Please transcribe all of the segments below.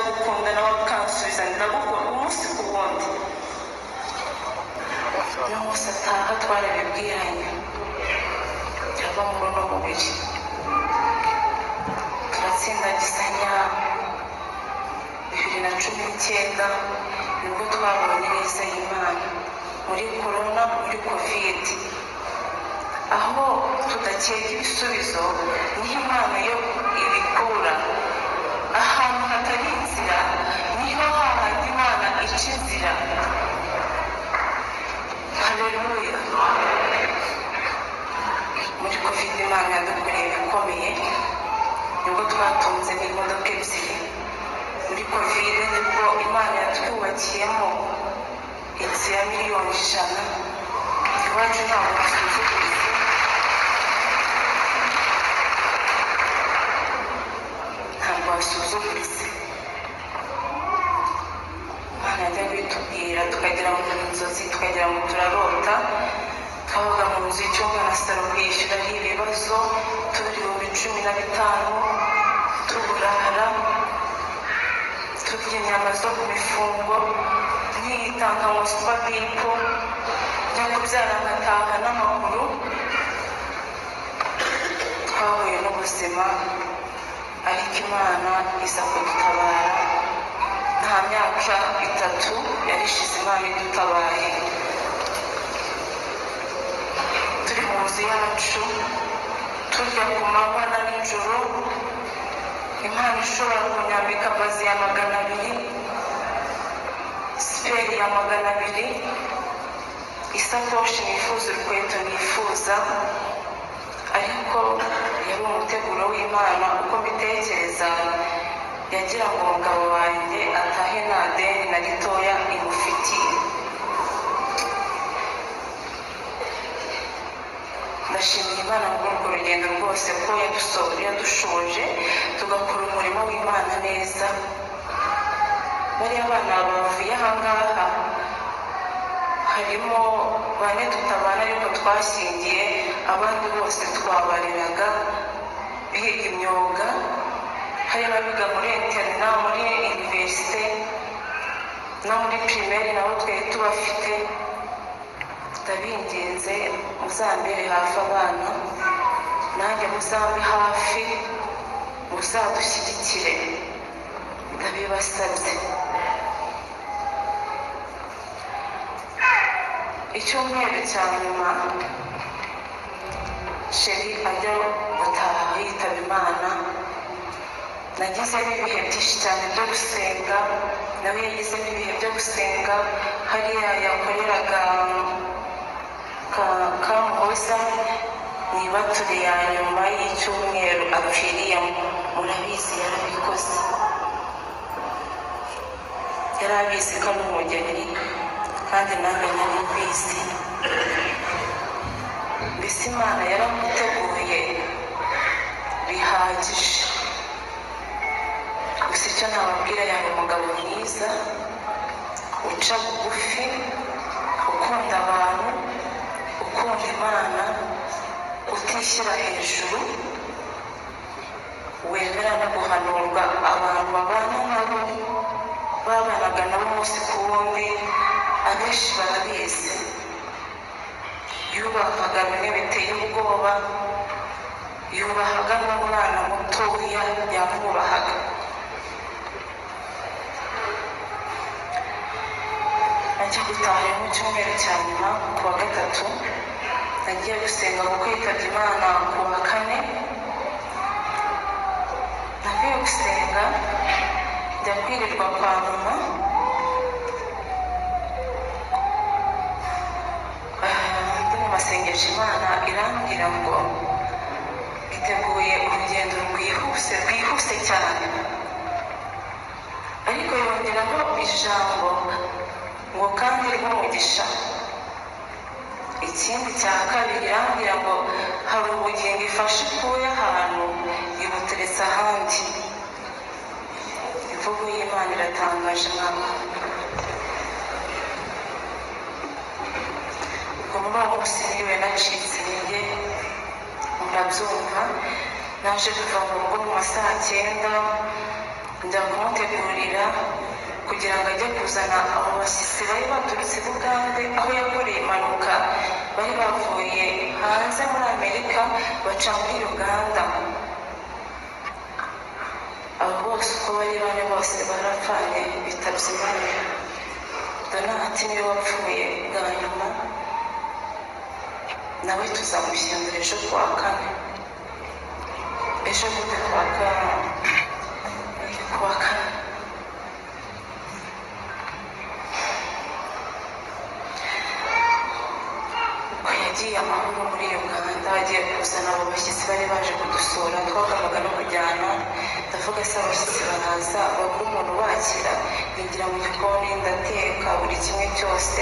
kondanalıktan Süzen Nabokov umunsi ku wundi uyu munsi ataha twareba ubwiyane ava mu runo mubiri turatsinda gisanya bibiri na cumi n'icyenda nibwo twabonye neza y'imana muri korona muri kovide aho tudakeka ibisubizo niho impano yo ibikura ahantu hatari inzira niho hahandi imana ica inzira haleluya muri kovide imana yadukoreye ibikomeye nibwo twatunze n'imodoka ebyiri muri kovide nibwo imana yatwubakiyemo inzu ya miliyoni ijana iwacu ntabwo tuzivuguruza ntabwo wasuzuguritse imana yajya kubitubwira tukagera mu nzozi tukagera mu turarota twabaga mu nzu y'icyumba na salo kwishyuraho ibibazo tubihumbi cumi na bitanu tuburara turya inyama zo ku mifungo ntiyitanga ngo supabipo cyangwa byara nkataha n'amaguru twahuye n'ubuzima ariko imana iza kudutabara nta myaka itatu yarishize imana idutabaye turi mu nzu yacu turya ku manywa na nijoro imana ishobora kunyambika bazi ya magana abiri siperi ya magana abiri isakoshi nifuza urukweto nifuza ariko yari umuteguro w'imana uko mbitekereza yagira ngo umugabo wanjye atahe nta deni na ritoya imufitiye ndashimiye imana muri urwo rugendo rwose ko yadusohoje yadushoje tugakora umurimo w'imana neza bariya bana bavuye ahangaha harimo bane tutabana ariko twashingiye abandi bose twabariraga biga imyuga harimo abiga muri interina muri iniverisite no muri pirimeri nabo twari tubafite ndabinginze muzambere hafi abana nanjye muzambe hafi muzadushyigikire ndabibasabye icyumweru cya nyuma sheri ajya gutaha yitaba imana nagize n'ibihe byinshi cyane byo gusenga nawe yagize n'ibihe byo gusenga hariya yakoreraga ka- kamuhoza mu ibature ya nyuma y'icyumweru apfiriyemo murabizi yarabikoze yari abizi ko ari umugeni kandi nanjye nari mbizi mbese imana yaramuteguye bihagije gusa icyo nababwira yaba umugabo mwiza uca bugufi ukunda abantu ukunda imana utishyira hejuru wemera no guhanurwa abantu babana nabo babanaga nabo umunsi ku wundi abenshi barabizi yubahwaga bimwe biteye ubwoba yubahaga n'umwana mutoya yamwubahaga ajya gutaha mu cyumweru cya nyuma ku wa gatatu nagiye gusenga kuko yitabye imana ku wa kane navuye gusenga njya kwirirwa kwa mama ndi mu masengesho imana irambwira ngo iteguye urugendo rwihuse rwihuse cyane ariko yongeraho ijambo ngo kandi rw'umugisha ikindi cya kabiri irambwira ngo hari ubugingo ifashe ukuye ahantu ibuteretse ahandi imvugo y'imana iratangaje mwaka ubwo muri uwo munsi niwe nacitse intege murabyumva naje kuva mu rugo mu ma saa cyenda njya kumutegurira kugira ngo ajye kuzana abo bashyitsi bari baturutse bugande aho yakoreye impanuka bari bavuye hanze muri amerika baca muri uganda abo bose uko bari bane bose barapfanye bitabye imana donati niwe wapfuye bwa nyuma nawe tuzamushyingura ejo kuwa kane ejo bundi kuwa kane kuwa kane ubwo yagiye amahoro muri uganda agiye kuzana abo bashyitsi bari baje kudusura twagombaga no kujyana ndavuga se abashyitsi baraza bagura umuntu ubakira binjira mu gikoni ndateka buri kimwe cyose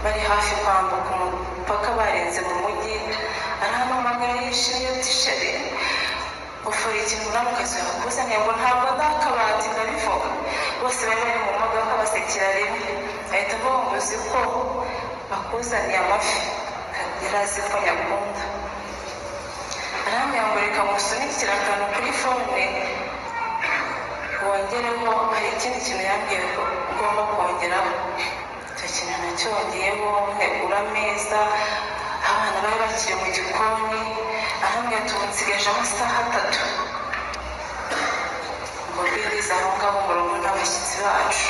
bari hafi kwambuka umupaka barenze mu mujyi arahamamagara yishimye ati sheri ufura ikintu urabona ukaziha kuzaniye ngo ntabwo ndakabati ndabivuga bose bari bari mu modoka basekera rimwe ahita avuga ngo uzi ko bakuzaniye amafi yari azi ko nyakunda arambwira ngo reka ngusunikire akantu kuri fone wongereho hari ikindi kintu yambwiye ko ugomba kongeraho icyo kintu nacyongeyeho ntegura ameza abana bari bakiri mu gikoni arambwira ati ubu nsigaje amasaha atatu ngo birize aho ngaho umurongo n'abashyitsi bacu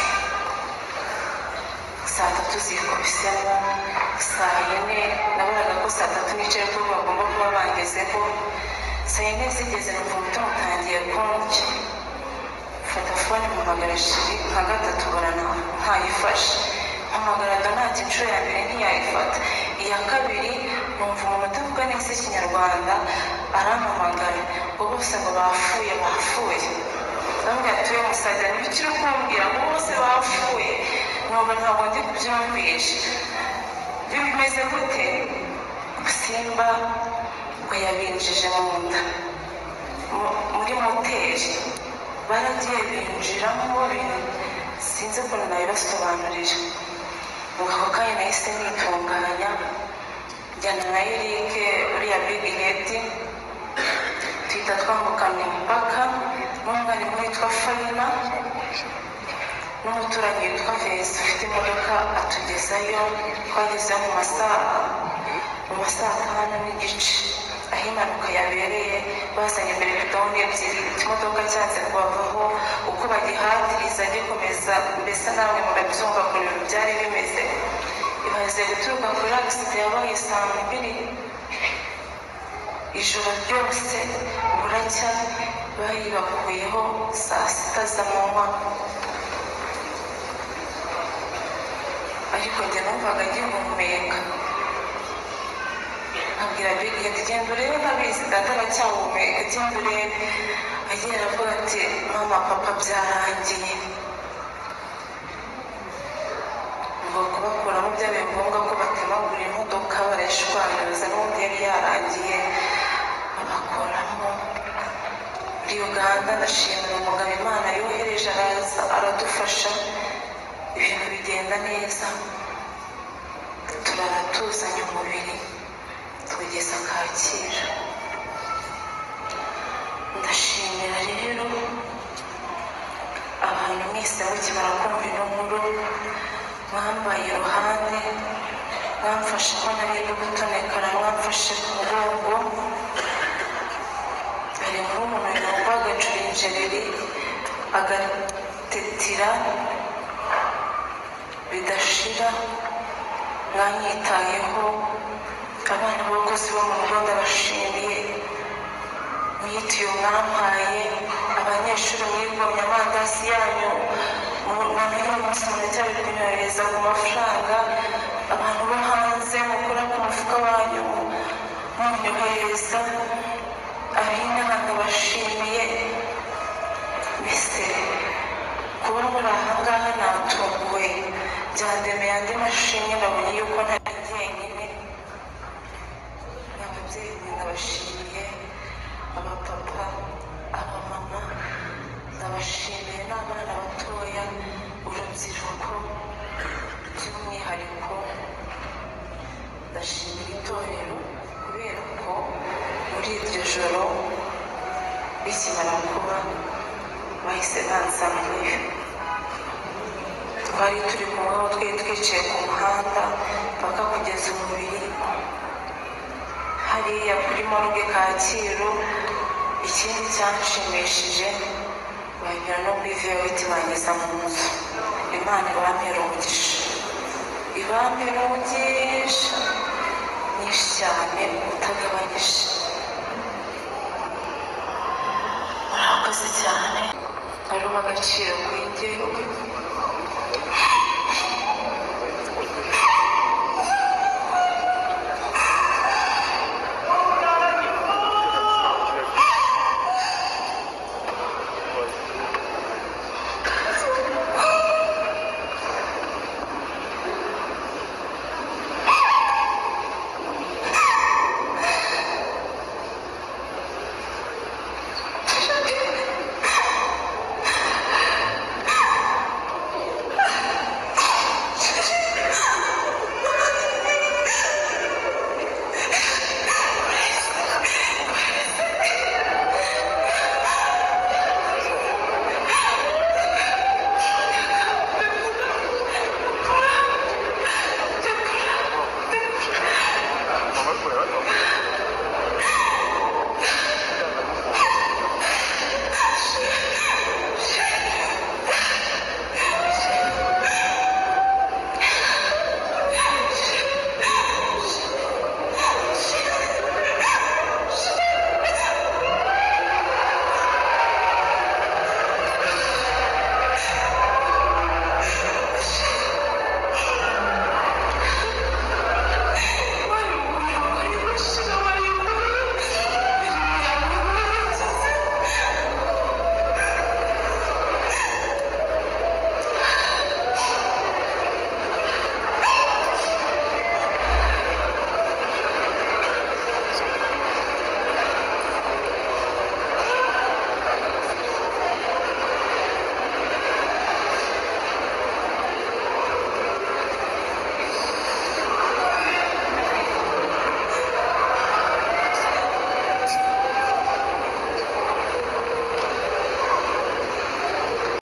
saa tatu zikubisemo saa yine nabonaga ko saa tatu n'ice ko bagomba kuba bangezeho saa yine zigeze numva umutima utangiye konje mfata fone mpamagara shiri nka gatatu barana ntayifashe mpamagara donati inshuro ya mbere ntiyayifata iya kabiri numva umuntu utavuga neza ikinyarwanda arampamagara ngo bose ngo bafuye bafuye bamwe atuye musaza ntibikiri kumbwira ngo bose bafuye ntabwo ntabwo ndi kubyumvisha bimeze gute simba ngo yabinjije mu nda Mu- muri moteri baragiye binjiramo bintu sinzi ukuntu nabibasobanurira mu ako kanya nahise nitunganya njyana na erike uriya bigi hedi duhita twambukana imipaka n'umwarimu witwa farina n'umuturanyi witwa vesi ufite imodoka atugezayo twageze mu masaha mu masaha atanu n'igice aho impanuka yabereye bazanye imbere bidoni ebyiri ikimodoka cyanze kubavaho uko bagihatiriza gikomeza mbese namwe murabyumva ku bintu byari bimeze imaze guturuka kuri agisida yabaye saa mbiri ijoro ryose buracya bayibakuyeho saa sita z'amanywa ariko njye numvaga ngihumeka abwira bigi ati genda urebe ntabizi data aracyahumeka genda urebe agiye aravuga ati mama papa byarangiye ngo kubakuramo byabaye ngombwa ko batemagura imodoka barayishwanyiriza n'ubundi yari yarangiye babakuramo muri uganda ndashimira umugabo imana yohereje araza aradufasha ibintu bigenda neza turaratuzanya umubiri tugeza kacyiru ndashimira rero abantu mwese mukimara kumva ino nkuru mwambaye iruhande mwamfashe ko nari no gutonekara mwamfashe ku mugongo hari nk'umuntu yumva agacura injereri agatetira bidashira mwanyitayeho abana b'abakozi bo mu rugo ndabashimiye mwitiye mwampaye abanyeshuri mwigomye amandazi yanyu mwamenya umunsi muracyari kunyohereza ku mafaranga abantu bo hanze mukora ku mufuka wanyu munyohereza ab'inama ndabashimiye mbese kuba muri aha ngaha natunguwe byandemeye andi mashimwe nabonye yuko ntari jyenyine ababyeyi ndabashimiye abapapa abamama ndabashimiye n'abana batoya urubyiruko by'umwihariko ndashimira itorero kubera ko muri iryo joro rikimara kuba bahise banzanira twari turi kumwe aho twari twicaye ku muhanda bakakugeza umubiri hariya kuri morgue kacyiru ikindi cyanshimishije banyura no kuri vewiti banyuza mu nzu imana ibambere umugisha ibambere umugisha nyinshi cyane utagabanyije murakoze cyane ari agaciro kuri njye